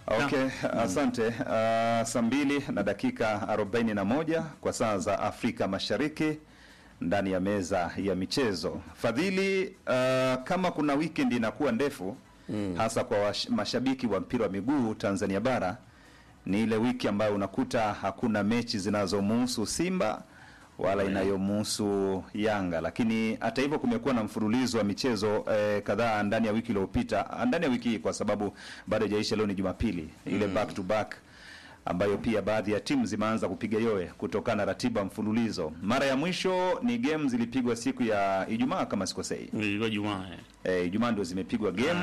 Okay, asante. Uh, saa mbili na dakika 41 kwa saa za Afrika Mashariki ndani ya meza ya michezo. Fadhili, uh, kama kuna weekend inakuwa ndefu hasa kwa wash, mashabiki wa mpira wa miguu Tanzania bara ni ile wiki ambayo unakuta hakuna mechi zinazomuhusu Simba wala inayomuhusu Yanga, lakini hata hivyo kumekuwa na mfululizo wa michezo eh, kadhaa ndani ya wiki iliyopita, ndani ya wiki hii, kwa sababu bado haijaisha. Leo ni Jumapili, ile back to back ambayo pia baadhi ya timu zimeanza kupiga yowe kutokana na ratiba mfululizo. Mara ya mwisho ni game zilipigwa siku ya Ijumaa kama sikosei. Ilikuwa Jumaa eh. Eh, Ijumaa ndio zimepigwa game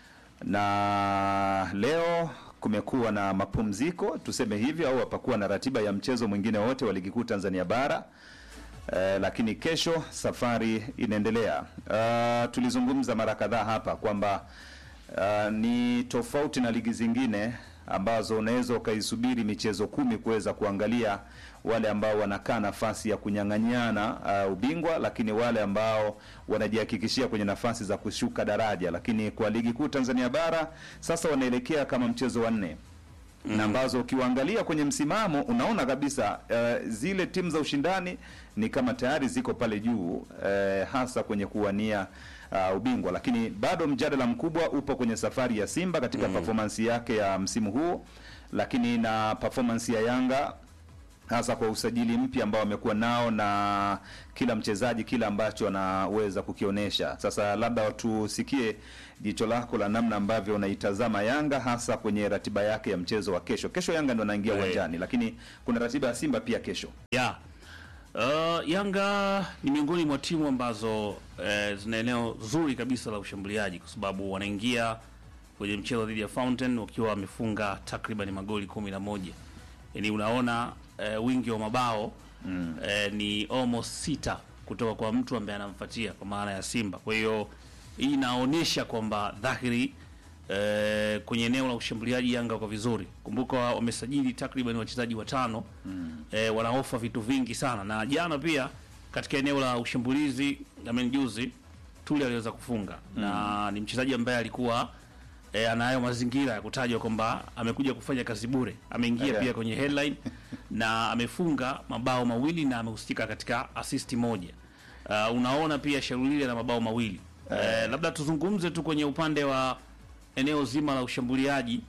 na leo kumekuwa na mapumziko tuseme hivyo, au hapakuwa na ratiba ya mchezo mwingine wote wa ligi kuu Tanzania bara. Eh, lakini kesho safari inaendelea. Uh, tulizungumza mara kadhaa hapa kwamba uh, ni tofauti na ligi zingine ambazo unaweza ukaisubiri michezo kumi kuweza kuangalia wale ambao wanakaa nafasi ya kunyang'anyana uh, ubingwa, lakini wale ambao wanajihakikishia kwenye nafasi za kushuka daraja. Lakini kwa ligi kuu Tanzania bara sasa wanaelekea kama mchezo wa nne na ambazo ukiwaangalia kwenye msimamo unaona kabisa uh, zile timu za ushindani ni kama tayari ziko pale juu uh, hasa kwenye kuwania uh, ubingwa, lakini bado mjadala mkubwa upo kwenye safari ya Simba katika performance yake ya msimu huu, lakini na performance ya Yanga hasa kwa usajili mpya ambao wamekuwa nao na kila mchezaji kile ambacho anaweza kukionyesha. Sasa labda tusikie jicho lako la namna ambavyo unaitazama Yanga hasa kwenye ratiba yake ya mchezo wa kesho. Kesho Yanga ndo anaingia Right. uwanjani, lakini kuna ratiba ya Simba pia kesho. Yeah. Uh, Yanga ni miongoni mwa timu ambazo eh, zina eneo zuri kabisa la ushambuliaji kwa sababu wanaingia kwenye mchezo dhidi ya Fountain wakiwa wamefunga takriban magoli kumi na moja. Yaani unaona eh, wingi wa mabao eh, ni almost sita kutoka kwa mtu ambaye anamfuatia kwa maana ya Simba. Kwa hiyo hii inaonyesha kwamba dhahiri eh, kwenye eneo la ushambuliaji Yanga wako vizuri. Kumbuka wamesajili takriban wachezaji watano eh, wanaofa vitu vingi sana, na jana pia katika eneo la ushambulizi amen, juzi Tuli aliweza kufunga na ni mchezaji ambaye alikuwa eh, anayo mazingira ya kutajwa kwamba amekuja kufanya kazi bure. Ameingia Okay. pia kwenye headline na amefunga mabao mawili na amehusika katika assist moja. Uh, unaona pia Sharulile na mabao mawili. Eh, labda tuzungumze tu kwenye upande wa eneo zima la ushambuliaji.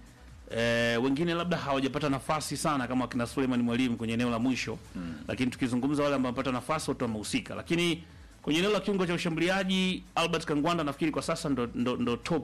Eh, wengine labda hawajapata nafasi sana kama kina Suleiman Mwalimu kwenye eneo la mwisho lakini tukizungumza wale ambao wamepata nafasi wote wamehusika, lakini kwenye eneo la kiungo cha ushambuliaji Albert Kangwanda nafikiri kwa sasa ndo, ndo, ndo top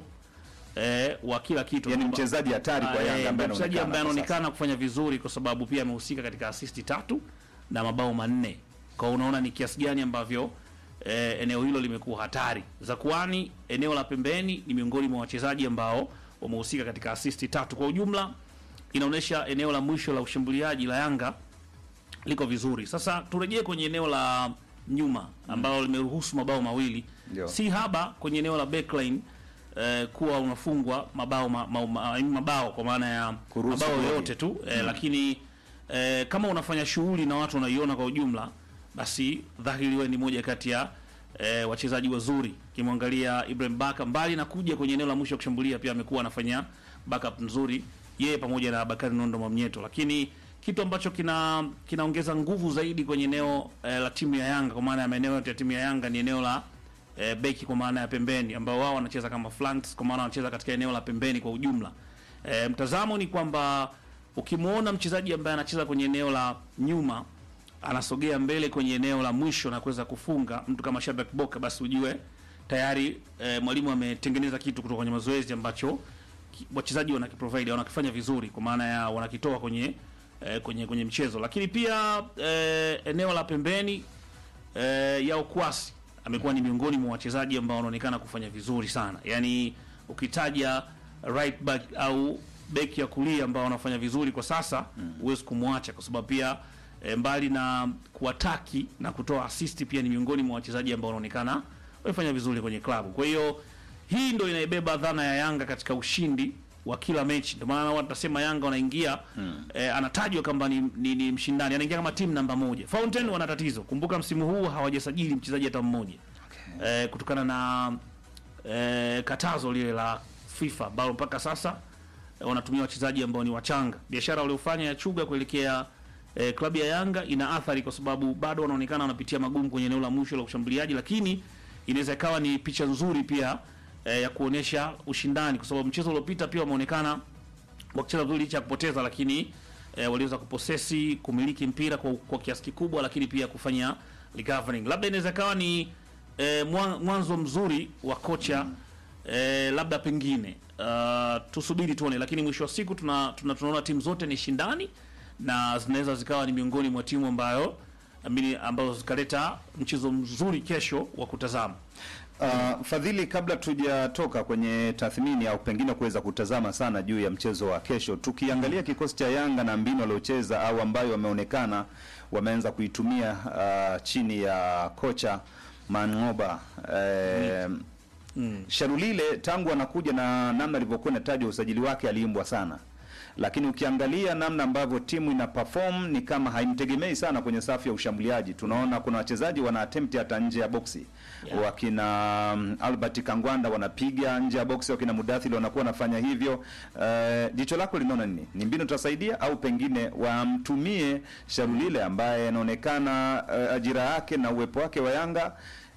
eh, wa kila kitu Yaani Kwamba- mchezaji hatari kwa Ah, Yanga eh, ambaye mchezaji ambaye anaonekana kwa anaonekana kufanya vizuri kwa sababu pia amehusika katika asisti tatu na mabao manne. Kwa hiyo unaona ni kiasi gani ambavyo eh, eneo hilo limekuwa hatari. Zakuani eneo la pembeni ni miongoni mwa wachezaji ambao wamehusika katika asisti tatu. Kwa ujumla inaonyesha eneo la mwisho la ushambuliaji la Yanga liko vizuri. Sasa turejee kwenye eneo la nyuma ambalo limeruhusu mabao mawili, Ndio. si haba kwenye eneo la backline eh, kuwa unafungwa mabao ma, ma, ma, mabao kwa maana ya Kuruhusu mabao goli. yote tu eh, lakini eh, kama unafanya shughuli na watu wanaiona kwa ujumla, basi dhahiri wewe ni moja kati ya eh, wachezaji wazuri. Kimwangalia Ibrahim Baka, mbali na kuja kwenye eneo la mwisho kushambulia, pia amekuwa anafanya backup nzuri yeye pamoja na Bakari Nondo Mwamnyeto, lakini kitu ambacho kina kinaongeza nguvu zaidi kwenye eneo eh, la timu ya Yanga kwa maana ya maeneo yote ya timu ya Yanga ni eneo la eh, beki kwa maana ya pembeni, ambao wao wanacheza kama flanks, kwa maana wanacheza katika eneo la pembeni kwa ujumla. Eh, mtazamo ni kwamba ukimwona mchezaji ambaye anacheza kwenye eneo la nyuma anasogea mbele kwenye eneo la mwisho na kuweza kufunga mtu kama Shabak Boka, basi ujue tayari eh, mwalimu ametengeneza kitu kutoka kwenye mazoezi ambacho ki- wachezaji wanakiprovide wanakifanya vizuri, kwa maana ya wanakitoa kwenye eh, kwenye kwenye mchezo. Lakini pia eh, eneo la pembeni eh, Yao Kwasi amekuwa ni miongoni mwa wachezaji ambao wanaonekana kufanya vizuri sana. Yaani ukitaja right back au beki ya kulia ambao wanafanya vizuri kwa sasa huwezi kumwacha kwa sababu pia eh, mbali na kuataki na kutoa assist pia ni miongoni mwa wachezaji ambao wanaonekana wamefanya vizuri kwenye klabu. Kwa hiyo hii ndio inaibeba dhana ya Yanga katika ushindi wa kila mechi. Ndio maana watu tasema Yanga wanaingia eh, anatajwa kwamba ni, ni, ni mshindani, anaingia kama timu namba moja. Fountain wana tatizo, kumbuka msimu huu hawajasajili mchezaji hata mmoja eh, kutokana na eh, katazo lile la FIFA ambalo mpaka sasa eh, wanatumia wachezaji ambao ni wachanga. Biashara waliofanya ya Chuga kuelekea eh, klabu ya Yanga ina athari kwa sababu bado wanaonekana wanapitia magumu kwenye eneo la mwisho la ushambuliaji, lakini inaweza ikawa ni picha nzuri pia eh, ya kuonesha ushindani, kwa sababu mchezo uliopita pia wameonekana wakicheza vizuri licha ya kupoteza, lakini eh, waliweza kuposesi kumiliki mpira kwa, kwa kiasi kikubwa, lakini pia kufanya recovering. Labda inaweza ikawa ni eh, mwa- mwanzo mzuri wa kocha eh, labda pengine uh, tusubiri tuone, lakini mwisho wa siku tuna, tuna, tunaona timu zote ni shindani na zinaweza zikawa ni miongoni mwa timu ambayo amini, ambazo zikaleta mchezo mzuri kesho wa kutazama. Uh, Fadhili, kabla tujatoka kwenye tathmini au pengine kuweza kutazama sana juu ya mchezo wa kesho, tukiangalia kikosi cha Yanga na mbinu waliocheza au ambayo wameonekana wameanza kuitumia uh, chini ya kocha Mangoba eh, Sharulile tangu anakuja na namna alivyokuwa inatajwa usajili wake aliimbwa sana, lakini ukiangalia namna ambavyo timu ina perform ni kama haimtegemei sana kwenye safu ya ushambuliaji. Tunaona kuna wachezaji wana attempt hata nje ya boksi Yeah. wakina um, Albert Kangwanda wanapiga nje ya boksi, wakina Mudathili wanakuwa wanafanya hivyo. Eh, jicho lako linaona nini? Ni mbinu tutasaidia au pengine wamtumie Sharulile ambaye anaonekana eh, ajira yake na uwepo wake wa Yanga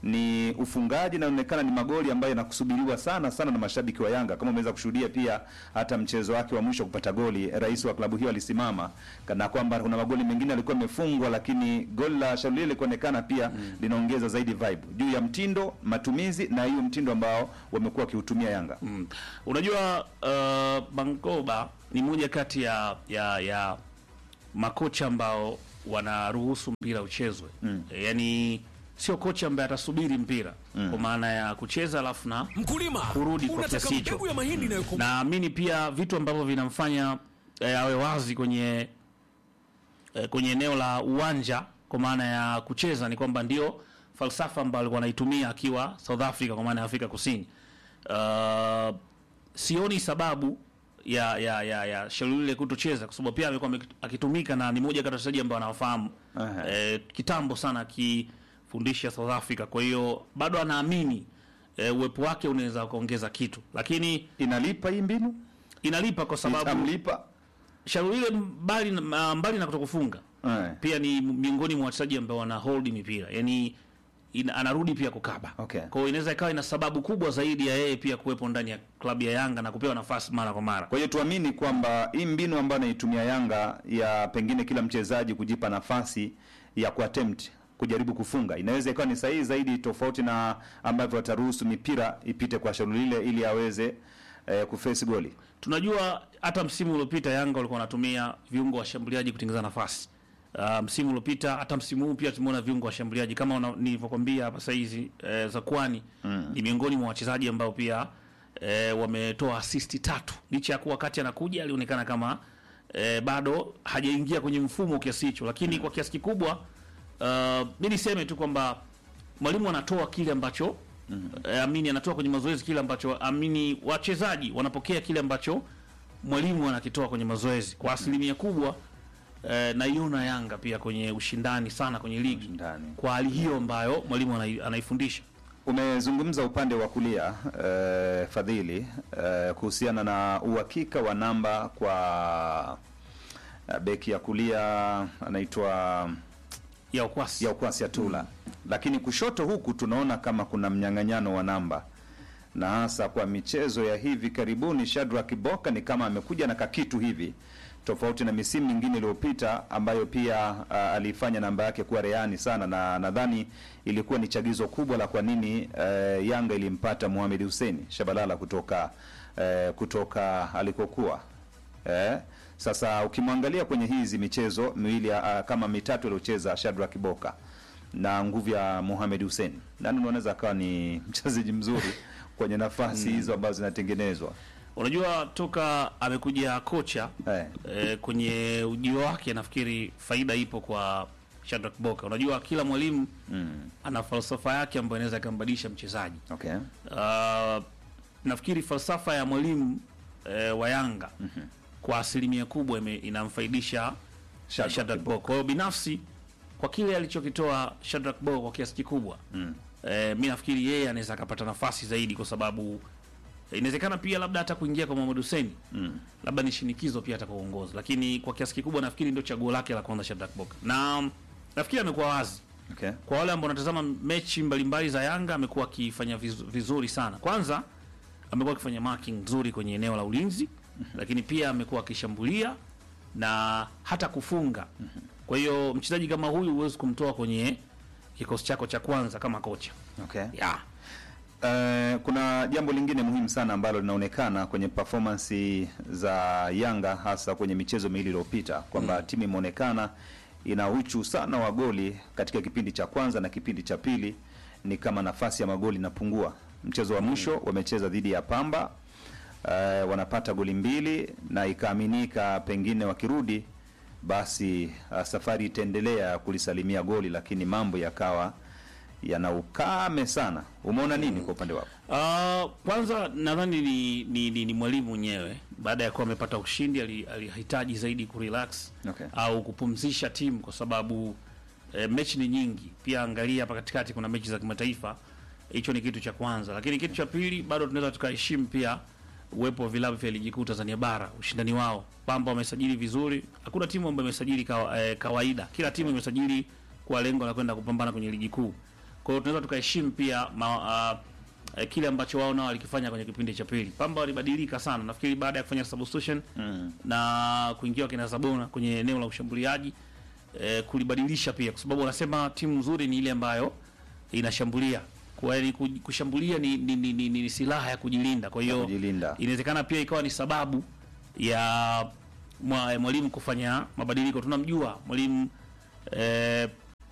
ni ufungaji na inaonekana ni magoli ambayo yanakusubiriwa sana sana na mashabiki wa Yanga. Kama umeweza kushuhudia pia hata mchezo wake wa mwisho kupata goli, rais wa klabu hiyo alisimama kana kwamba kuna magoli mengine alikuwa amefungwa, lakini goli la Shaluli likuonekana pia linaongeza zaidi vibe juu ya mtindo, matumizi na hiyo mtindo ambao wamekuwa wakiutumia Yanga. Mm. Unajua uh, Bangoba ni moja kati ya ya ya makocha ambao wanaruhusu mpira uchezwe. Mm. E, yaani sio kocha ambaye atasubiri mpira kwa maana ya kucheza alafu na Mkulima, Kurudi kwa unataka kiasi hicho. mbegu ya mahindi inayokomaa naamini pia vitu ambavyo vinamfanya eh, awe wazi kwenye eh, kwenye eneo la uwanja kwa maana ya kucheza ni kwamba ndio falsafa ambayo alikuwa anaitumia akiwa South Africa kwa maana ya Afrika Kusini. Uh, sioni sababu ya ya ya, ya Shalulile kutocheza kwa sababu pia amekuwa ameki- akitumika na ni moja kati ya wachezaji ambao anawafahamu Aha. eh, kitambo sana akifundisha South Africa. Kwa hiyo bado anaamini eh, uwepo wake unaweza kuongeza kitu, lakini Inalipa hii mbinu? inalipa kwa sababu Itamlipa? Shalulile mbali na, mbali na kutokufunga Eh. pia ni miongoni mwa wachezaji ambao wana hold mipira yani ina, anarudi pia kukaba Okay. kwa hiyo inaweza ikawa ina sababu kubwa zaidi ya yeye pia kuwepo ndani ya klabu ya Yanga na kupewa nafasi mara kwa mara. Kwa hiyo tuamini kwamba hii mbinu ambayo anaitumia Yanga ya pengine kila mchezaji kujipa nafasi ya kuattempt kujaribu kufunga inaweza ikawa ni sahihi zaidi, tofauti na ambavyo wataruhusu mipira ipite kwa Shalulile ili aweze eh, kuface goli. Tunajua hata msimu uliopita Yanga walikuwa wanatumia viungo washambuliaji kutengeneza nafasi. Uh, msimu uliopita hata msimu huu pia tumeona viungo washambuliaji kama una- nilivyokwambia hapa sasa hizi eh, Zakwani ni miongoni mwa wachezaji ambao pia eh, wametoa assist tatu licha ya kuwa wakati anakuja alionekana kama eh, bado hajaingia kwenye mfumo kiasi hicho, lakini kwa kiasi kikubwa uh, mi niseme tu kwamba mwalimu anatoa kile ambacho eh, amini anatoa kwenye mazoezi kile ambacho amini wachezaji wanapokea kile ambacho mwalimu anakitoa kwenye mazoezi kwa asilimia kubwa. Eh, naiona Yanga pia kwenye ushindani sana kwenye ligi Ushindani. kwa hali hiyo ambayo mwalimu anai- anaifundisha. Umezungumza upande wa kulia eh, Fadhili eh, kuhusiana na uhakika wa namba kwa eh, beki ya kulia anaitwa ya ukwasi ya ukwasi Atula, lakini kushoto huku tunaona kama kuna mnyang'anyano wa namba, na hasa kwa michezo ya hivi karibuni, Shadrack Boka ni kama amekuja na kakitu hivi tofauti na misimu mingine iliyopita ambayo pia uh, aliifanya namba yake kuwa reani sana, na nadhani ilikuwa ni chagizo kubwa la kwa nini uh, Yanga ilimpata Mohamed Hussein Shabalala kutoka uh, kutoka alikokuwa Eh, sasa ukimwangalia kwenye hizi michezo miwili uh, kama mitatu aliocheza Shadrack Boka na nguvu ya Mohamed Hussein, nani unaweza akawa ni mchezaji mzuri kwenye nafasi hizo ambazo zinatengenezwa Unajua, toka amekuja kocha eh. eh, kwenye ujio wake, nafikiri faida ipo kwa Shadrack Boka. Unajua, kila mwalimu Mm. ana falsafa yake ambayo inaweza ikambadilisha mchezaji. Okay. Uh, nafikiri falsafa ya mwalimu eh, wa Yanga kwa asilimia kubwa ime- inamfaidisha Shadrack Shadrack Boka. Kwa hiyo binafsi kwa kile alichokitoa Shadrack Boka kwa kiasi kikubwa Mm. eh, mi nafikiri yeye anaweza akapata nafasi zaidi kwa sababu inawezekana pia labda hata kuingia kwa Mohamed Hussein mm. labda ni shinikizo pia hata kwa uongozi, lakini kwa kiasi kikubwa nafikiri ndio chaguo lake la kwanza Shadrack Boka, na mm, nafikiri amekuwa wazi Okay. kwa wale ambao wanatazama mechi mbalimbali za Yanga amekuwa akifanya vizu- vizuri sana. Kwanza amekuwa akifanya marking nzuri kwenye eneo la ulinzi, lakini pia amekuwa akishambulia na hata kufunga. Kwa hiyo mchezaji kama huyu huwezi kumtoa kwenye kikosi chako cha kwanza kama kocha Okay. yeah. Eh, kuna jambo lingine muhimu sana ambalo linaonekana kwenye performance za Yanga hasa kwenye michezo miwili iliyopita kwamba timu imeonekana ina uchu sana wa goli katika kipindi cha kwanza na kipindi cha pili, ni kama nafasi ya magoli inapungua. Mchezo wa mwisho wamecheza dhidi ya Pamba eh, wanapata goli mbili na ikaaminika pengine wakirudi basi uh, safari itaendelea kulisalimia goli, lakini mambo yakawa yana ukame sana. Umeona nini kwa upande wako? Uh, kwanza nadhani ni, ni, ni, ni mwalimu mwenyewe baada ya kuwa amepata ushindi ali- alihitaji zaidi kurelax Okay. au kupumzisha timu kwa sababu eh, mechi ni nyingi. Pia angalia hapa katikati kuna mechi za kimataifa, hicho ni kitu cha kwanza, lakini kitu cha pili bado tunaweza tukaheshimu pia uwepo wa vilabu vya ligi kuu Tanzania bara, ushindani wao. Pamba wamesajili vizuri, hakuna timu ambayo imesajili kawa, eh, kawaida. Kila timu imesajili kwa lengo la kwenda kupambana kwenye ligi kuu. Kwa hiyo tunaweza tukaheshimu pia ma, uh, eh, kile ambacho wao nao walikifanya kwenye kipindi cha pili. Pamba walibadilika sana, nafikiri baada ya kufanya substitution Mm. na kuingia kina Zabona kwenye eneo la ushambuliaji eh, kulibadilisha pia, kwa sababu wanasema timu nzuri ni ile ambayo inashambulia. Kwa hiyo ku- kushambulia ni, ni, ni, ni, ni silaha ya kujilinda. Kwa hiyo kujilinda. inawezekana pia ikawa ni sababu ya mwa- mwalimu kufanya mabadiliko. Tunamjua mwalimu eh,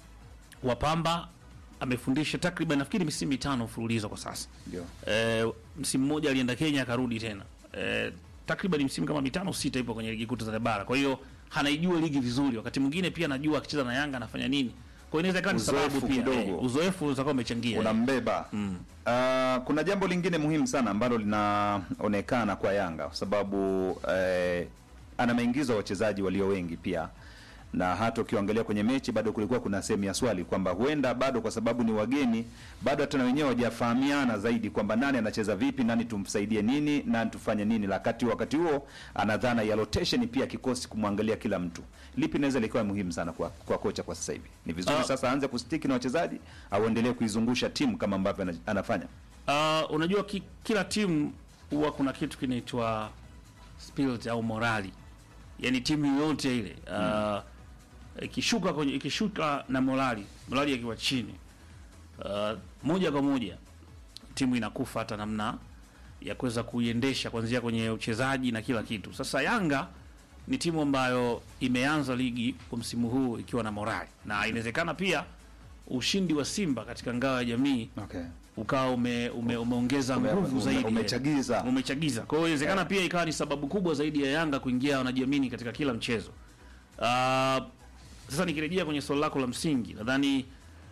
wa Pamba amefundisha takriban nafikiri misimu mitano mfululizo kwa sasa. Ndio. Eh, msimu mmoja alienda Kenya akarudi tena. Eh, takriban msimu kama mitano sita ipo kwenye ligi kuu Tanzania bara. Kwa hiyo anaijua ligi vizuri. Wakati mwingine pia anajua akicheza na Yanga anafanya nini. Kwa hiyo inaweza ikawa ni Uzoefu sababu pia kidogo. eh, uzoefu utakuwa umechangia. unambeba mm. Uh, kuna jambo lingine muhimu sana ambalo linaonekana kwa Yanga kwa sababu eh, ana maingizo ya wachezaji walio wengi pia, na hata ukiangalia kwenye mechi bado kulikuwa kuna sehemu ya swali kwamba huenda bado kwa sababu ni wageni bado hata na wenyewe hawajafahamiana zaidi kwamba nani anacheza vipi, nani tumsaidie nini, nani tufanye nini, wakati wakati huo ana dhana ya rotation pia kikosi kumwangalia kila mtu. Lipi inaweza likawa muhimu sana kwa, kwa kocha kwa sasa hivi? Ni vizuri Ah. sasa aanze kustiki na wachezaji au endelee kuizungusha timu kama ambavyo ana- anafanya? Uh, unajua ki, kila timu huwa kuna kitu kinaitwa spirit au morali, yaani timu yoyote ile uh, ikishuka kwenye ikishuka na morali morali ikiwa chini uh, moja kwa moja timu inakufa hata namna ya kuweza kuiendesha kuanzia kwenye uchezaji na kila kitu. Sasa Yanga ni timu ambayo imeanza ligi kwa msimu huu ikiwa na morali, na inawezekana pia ushindi wa Simba katika ngao ya jamii Okay. ukawa ume, ume, umeongeza Ume- nguvu ume- zaidi umechagiza. umechagiza. Kwa hiyo inawezekana pia ikawa ni sababu kubwa zaidi ya Yanga kuingia wanajiamini katika kila mchezo. Uh, sasa nikirejea kwenye swali lako la msingi, nadhani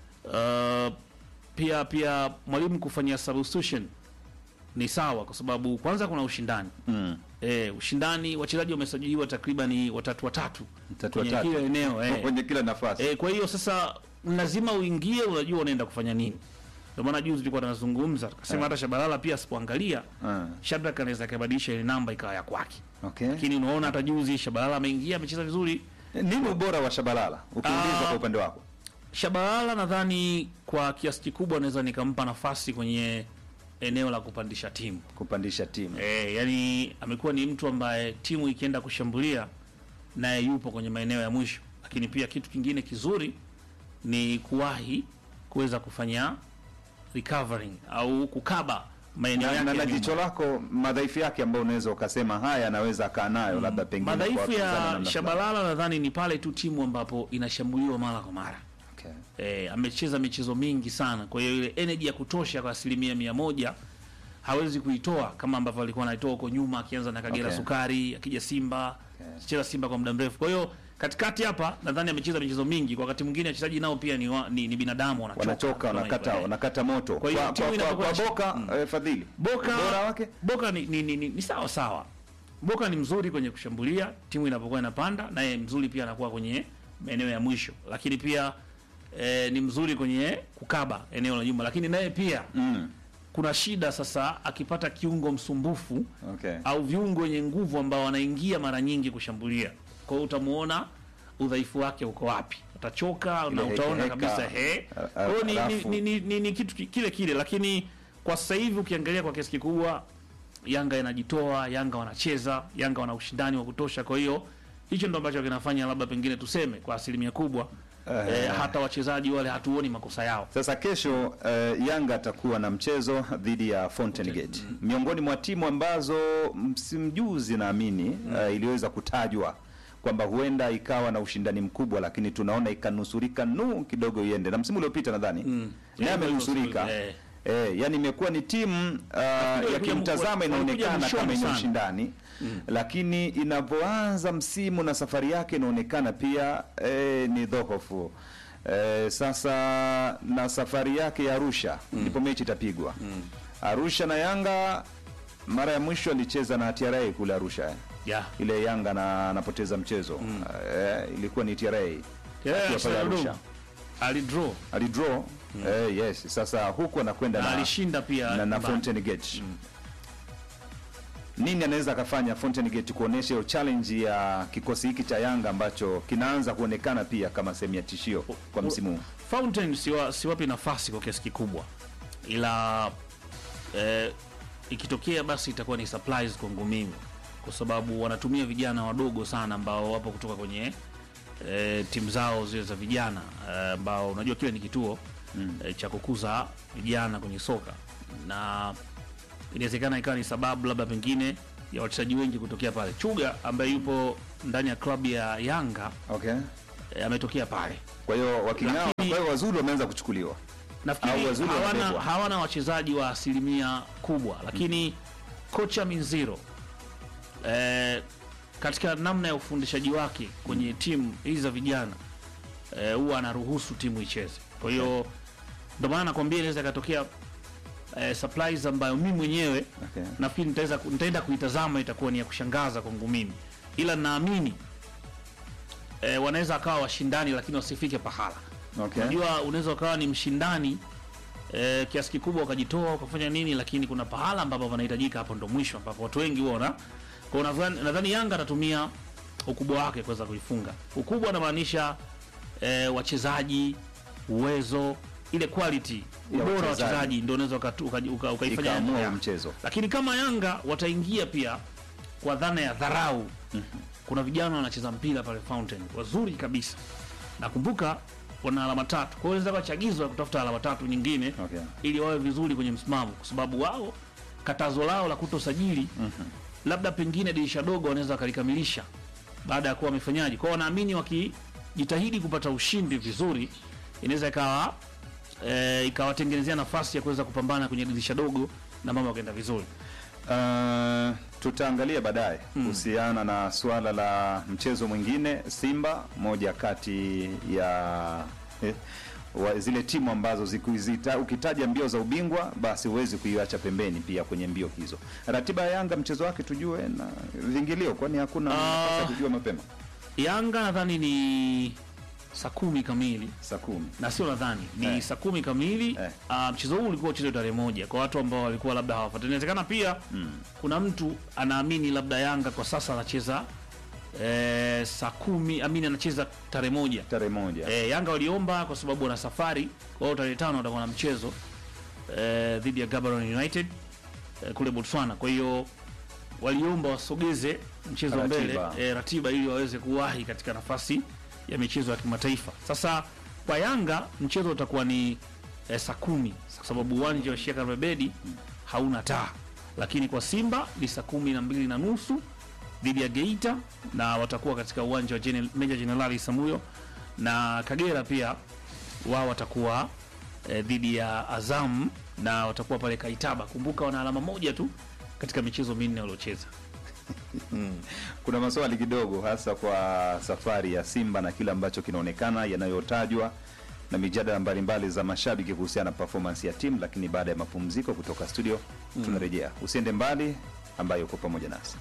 uh, pia pia mwalimu kufanyia substitution ni sawa, kwa sababu kwanza kuna ushindani Mm. e, ushindani, wachezaji wamesajiliwa takriban watatu watatu Watatu kwenye watatu. kila eneo eh. Kwenye kila nafasi. E, kwa hiyo sasa lazima uingie, unajua unaenda kufanya nini. Ndio maana juzi tulikuwa tunazungumza tukasema hata Shabalala pia asipoangalia Ah. Shadrack anaweza kabadilisha ile namba ikawa ya kwake, Okay. lakini unaona hata juzi Shabalala ameingia amecheza vizuri. Nini ubora wa Shabalala ukiulizwa Ah. kwa upande wako? Shabalala nadhani kwa kiasi kikubwa naweza nikampa nafasi kwenye eneo la kupandisha timu Kupandisha timu. e, yani amekuwa ni mtu ambaye timu ikienda kushambulia naye yupo kwenye maeneo ya mwisho, lakini pia kitu kingine kizuri ni kuwahi kuweza kufanya recovering au kukaba maeneo Na, yake na, ya na nyuma. jicho lako madhaifu yake ambayo unaweza ukasema haya anaweza akaa nayo labda pengine kwa Madhaifu wapinzani namna ya fulani. Shabalala nadhani ni pale tu timu ambapo inashambuliwa mara kwa mara. Okay. E, amecheza michezo mingi sana, kwa hiyo ile energy ya kutosha kwa asilimia mia moja hawezi kuitoa kama ambavyo alikuwa anaitoa huko nyuma, akianza na Kagera Okay. Sukari, akija Simba Okay. cheza Simba kwa muda mrefu. Kwa hiyo katikati hapa nadhani amecheza michezo mingi. Kwa wakati mwingine wachezaji nao pia ni, wa, ni, ni binadamu wanachoka, Wanachoka, kama wanakata, hivyo, eh. wanakata moto. Kwa hiyo Kwa, timu kwa, kwa, inapokuwa kwa chi- Boka eh, Fadhili. Boka Ubora wake? Boka ni, ni, ni, ni, ni sawa sawa. Boka ni mzuri kwenye kushambulia, timu inapokuwa inapanda, naye mzuri pia anakuwa kwenye maeneo ya mwisho, lakini pia eh, ni mzuri kwenye kukaba eneo la nyuma, lakini naye pia Mm. kuna shida sasa akipata kiungo msumbufu Okay. au viungo wenye nguvu ambao wanaingia mara nyingi kushambulia. Kwa hiyo utamuona udhaifu wake uko wapi, utachoka na Ile utaona heka, kabisa heka. he. A- a- Kwa hiyo ni, alafu- ni, ni, ni, ni kitu ki- kile kile, lakini kwa sasa hivi ukiangalia kwa kiasi kikubwa Yanga inajitoa, Yanga wanacheza, Yanga wana ushindani wa kutosha. Kwa hiyo hicho ndo ambacho kinafanya labda pengine tuseme kwa asilimia kubwa Eh. eh, hata wachezaji wale hatuoni makosa yao. Sasa kesho eh, Yanga atakuwa na mchezo dhidi ya Fountain Gate, miongoni mwa timu ambazo msimu juzi naamini eh, iliweza kutajwa kwamba huenda ikawa na ushindani mkubwa, lakini tunaona ikanusurika nu kidogo iende, na msimu uliopita nadhani naye Yeah, amenusurika eh. Eh, yani imekuwa ni timu uh, walikuja- yakimtazama walikuja inaonekana mwishoni kama yenye sana. ushindani lakini inapoanza msimu na safari yake inaonekana pia eh, ni dhohofu. Eh, sasa na safari yake ya Arusha ndipo mechi itapigwa. Arusha na Yanga mara ya mwisho alicheza na TRA kule Arusha eh. Yeah. Ile Yanga na anapoteza mchezo eh, ilikuwa ni TRA Yeah, akiwa pale Salum. Arusha alidraw alidraw eh, yes. Sasa huku anakwenda na na alishinda pia na, na nyumbani. Fountain Gate. Nini anaweza akafanya Fountain Gate kuonesha hiyo challenge ya kikosi hiki cha Yanga ambacho kinaanza kuonekana pia kama sehemu ya tishio kwa msimu huu? Fountain siwa, siwapi nafasi kwa kiasi kikubwa, ila eh, ikitokea basi itakuwa ni surprise kwangu mimi, kwa sababu wanatumia vijana wadogo sana ambao wapo kutoka kwenye eh, timu zao zile za vijana eh, ambao unajua kile ni kituo eh, cha kukuza vijana kwenye soka na inawezekana ikawa ni sababu labda pengine ya wachezaji wengi kutokea pale. Chuga ambaye yupo ndani ya klabu ya Yanga Okay. eh, ametokea pale Kwa hiyo waking'ao, kwa Lakini- hiyo wazuri wameanza kuchukuliwa. Au nafikiri wazuri hawana, wanabebwa. hawana wachezaji wa asilimia kubwa, lakini kocha Minziro eh, katika namna ya ufundishaji wake kwenye timu hizi za vijana eh, huwa anaruhusu timu icheze. Kwa hiyo ndio maana nakwambia inaweza ikatokea eh, surprise ambayo mimi mwenyewe Okay. nafikiri nitaweza nitaenda kuitazama, itakuwa ni ya kushangaza kwangu mimi, ila naamini eh, wanaweza akawa washindani, lakini wasifike pahala Okay. Unajua, unaweza ukawa ni mshindani eh, kiasi kikubwa ukajitoa ukafanya nini, lakini kuna pahala ambapo panahitajika, hapo ndo mwisho ambapo watu wengi huona. Kwa hiyo nadhani nadhani Yanga atatumia ukubwa wake kuweza kuifunga. Ukubwa anamaanisha eh, wachezaji, uwezo, ile quality, Ya ubora wa wachezaji. wachezaji ndio unaweza ukatu- uka- uka- ukaifanya Ikaamua Yanga. mchezo. Lakini kama Yanga wataingia pia kwa dhana ya dharau, kuna vijana wanacheza mpira pale Fountain wazuri kabisa. Nakumbuka wana alama tatu, kwa hiyo inaweza kuwa chagizo la kutafuta alama tatu nyingine Okay. ili wawe vizuri kwenye msimamo, kwa sababu wao katazo lao la kutosajili labda pengine dirisha dogo wanaweza wakalikamilisha baada ya kuwa wamefanyaji kwao. Wanaamini wakijitahidi kupata ushindi vizuri, inaweza ikawa e, ikawatengenezea nafasi ya kuweza kupambana kwenye dirisha dogo na mambo yakaenda vizuri. Uh, tutaangalia baadaye kuhusiana na suala la mchezo mwingine Simba, moja kati ya eh, wa zile timu ambazo zikuzita, ukitaja mbio za ubingwa basi huwezi kuiacha pembeni pia kwenye mbio hizo. Ratiba ya Yanga mchezo wake tujue na vingilio, kwani hakuna nafasi ya kujua mapema. Yanga nadhani ni saa kumi kamili Saa kumi na sio nadhani ni Eh. saa kumi kamili Eh. Ah, mchezo huu ulikuwa uchezwe tarehe moja kwa watu ambao walikuwa labda hawafuatili. Inawezekana pia kuna mtu anaamini labda Yanga kwa sasa anacheza eh, saa kumi amini anacheza tarehe moja tarehe moja eh, Yanga waliomba kwa sababu wana safari kwa hiyo tarehe tano watakuwa na mchezo eh, dhidi ya Gaborone United eh, kule Botswana. Kwa hiyo waliomba wasogeze mchezo Ratiba. mbele eh, ratiba ili waweze kuwahi katika nafasi ya michezo ya kimataifa. Sasa kwa Yanga mchezo utakuwa ni eh, saa kumi kwa sababu uwanja wa Sheikh Karume Bedi hauna taa, lakini kwa Simba ni saa kumi na mbili na nusu dhidi ya Geita na watakuwa katika uwanja wa General, Meja Jenerali Samuyo na Kagera pia wao watakuwa eh, dhidi ya Azam na watakuwa pale Kaitaba. Kumbuka wana alama moja tu katika michezo minne waliocheza. kuna maswali kidogo hasa kwa safari ya Simba na kile ambacho kinaonekana yanayotajwa na mijadala mbalimbali za mashabiki kuhusiana na performance ya timu, lakini baada ya mapumziko kutoka studio tunarejea. Usiende mbali, ambayo uko pamoja nasi.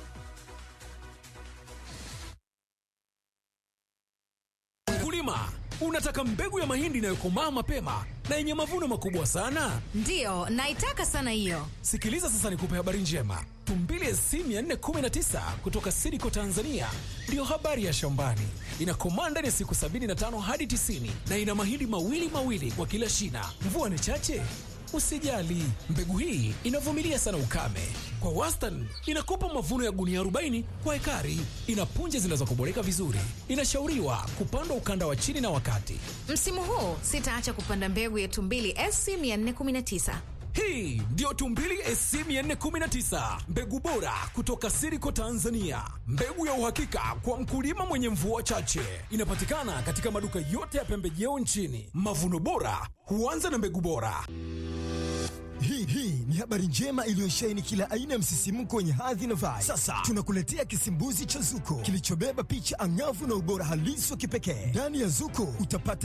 Mkulima, Unataka mbegu ya mahindi inayokomaa mapema na yenye mavuno makubwa sana? Ndiyo, naitaka sana hiyo. Sikiliza sasa nikupe habari njema. Tumbili SC 419 kutoka Sidiko Tanzania ndiyo habari ya shambani. Inakomaa ndani ya siku 75 hadi 90 na ina mahindi mawili mawili kwa kila shina. Mvua ni chache? Usijali, mbegu hii inavumilia sana ukame. Kwa wastani inakupa mavuno ya gunia 40 kwa ekari. Ina punje zinazokoboleka vizuri. Inashauriwa kupandwa ukanda wa chini na wakati. Msimu huu sitaacha kupanda mbegu ya Tumbili SC 419. Hii ndiyo Tumbili SC 419, mbegu bora kutoka Siriko Tanzania, mbegu ya uhakika kwa mkulima mwenye mvua chache. Inapatikana katika maduka yote ya pembejeo nchini. Mavuno bora huanza na mbegu bora. Hii hii ni habari njema iliyosheheni kila aina ya msisimko wenye hadhi na vibe. Sasa tunakuletea kisimbuzi cha Zuko kilichobeba picha angavu na ubora halisi wa kipekee. Ndani ya Zuko utapata